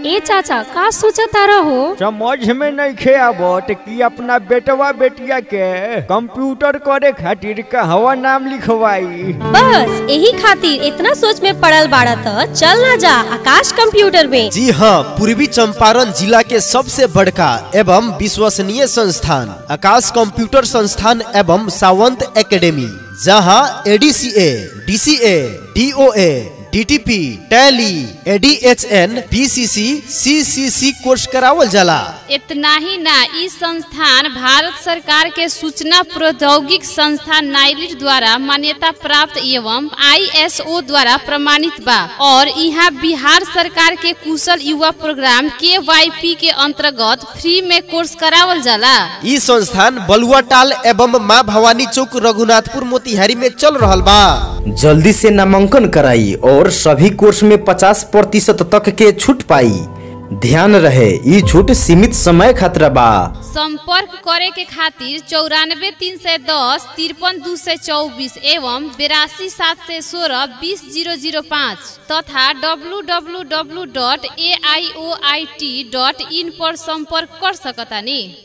ए चाचा का सोचता रहो समझ में नहीं खे आवत कि अपना बेटवा बेटिया के कंप्यूटर करे खातिर कहवा नाम लिखवाई बस यही खातिर इतना सोच में पड़ल बाड़ा त चल ना जा आकाश कंप्यूटर में जी हाँ पूर्वी चंपारण जिला के सबसे बड़का एवं विश्वसनीय संस्थान आकाश कंप्यूटर संस्थान एवं सावंत एकेडमी जहाँ ADCA DCA DOA DTP Tally ADHN PCC CCC course करावल जाला इतना ही ना ई संस्थान भारत सरकार के सूचना प्रौद्योगिक संस्थान नाइलिट द्वारा मान्यता प्राप्त एवं आईएसओ द्वारा प्रमाणित बा और यहाँ बिहार सरकार के कुशल युवा प्रोग्राम के वाई के अंतर्गत फ्री में कोर्स करावल जाला ई संस्थान बलुआ टाल एवं माँ भवानी चौक रघुनाथपुर मोतिहारी में चल रहल बा जल्दी से नामांकन कराई और सभी कोर्स में 50 प्रतिशत तक के छूट पाई ध्यान रहे ई छूट सीमित समय खातिर बा संपर्क करे के खातिर चौरानबे तीन सौ दस तिरपन दो सौ चौबीस एवं बिरासी सात सौ सोलह बीस जीरो जीरो पाँच तथा W W W dot A I O I T dot in पर संपर्क कर सकतानी